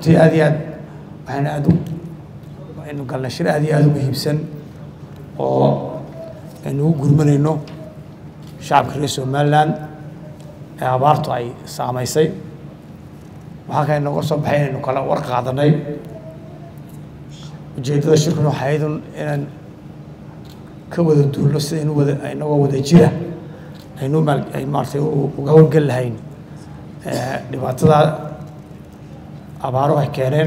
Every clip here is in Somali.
runtii aad iyo aad waxaan aad u aynu galnay shir aad iyo aad u muhiimsan oo aynu ugu gurmanayno shacabka reer somaliland ee abaartu ay saamaysay waxaa kale nooga soo baxay inaynu kala war qaadanay ujeeddada shirkuna waxay ahayd un inaan ka wada duulno sidaynu wada inagoo wada jira aynu maal ay maaratay uga howlgel lahayn dhibaatada abaaruhu ay keeneen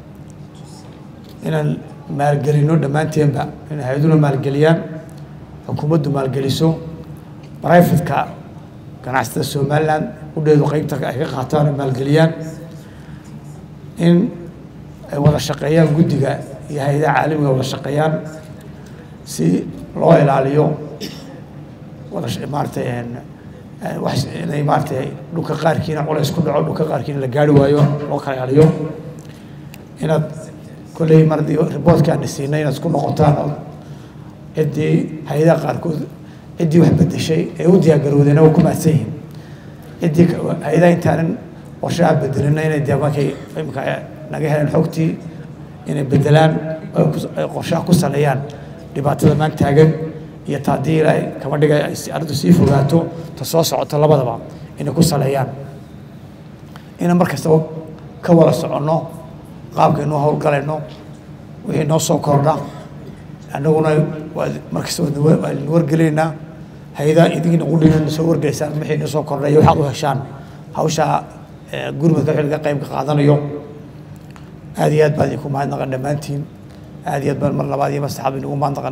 inaan maalgelino dhammaanteenba in hay-aduna maalgeliyaan xukuumaddu maalgeliso brifatka ganacsatada somaliland udheedu qeybta ay ka qaataan oo maalgeliyaan in ay wada shaqeeyaan guddiga iyo hay-adaha caalamiga wada shaqeeyaan si loo ilaaliyo wada maaratay wax inay maaratay dhulka qaarkiina culays ku dhaco dhulka qaarkiina la gaari waayo loo kala ilaaliyo inaad kolley mardii riboortkaana siinay inaad isku noqotaan oo ciddii hay-adaha qaarkood ciddii wax bedeshay ee u diyaargarowdeen waa ku mahadsan yihiin ciddii hay-adaha intaanan qorshaha bedelina inay dee markay imika naga heleen xogtii inay bedelaan ay qorshaha ku saleeyaan dhibaatada maan taagan iyo ta haddii ilaahay kama dhigay ay arrintu sii fogaato ta soo socoto labadaba inay ku saleeyaan inaan mar kastaba ka wada soconno qaabkaynuu howlgalayno wixii noo soo kordha annaguna mar kastaba waanu wargelaynaa hay-adaha idinkina qudhina soo wargelaysaan wixii noo soo kordha iyo waxaad u heshaan hawsha gurmadka wixii laga qayb qaadanayo aad iyo aad baan idinku mahadnaqan dhammaantiin aad iyo aad baan mar labaad iyo mar saxaab inugu mahadnaqan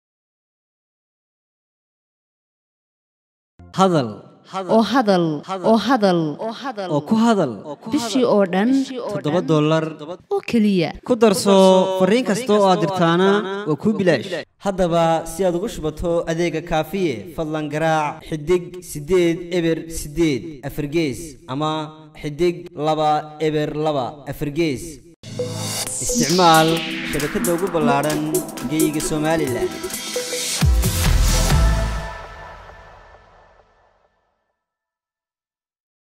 hadal oo hadal oo hadal oo ku hadal bishii oo dhan toddoba dollar oo keliya ku darso fariin kasta oo aad dirtaana waa kuu bilaash haddaba si aad ugu shubato adeega kaafiye fadlan garaac xidig siddeed eber siddeed afargees ama xidig laba eber laba afargees isticmaal shabakadda ugu ballaadhan geeyiga somalilan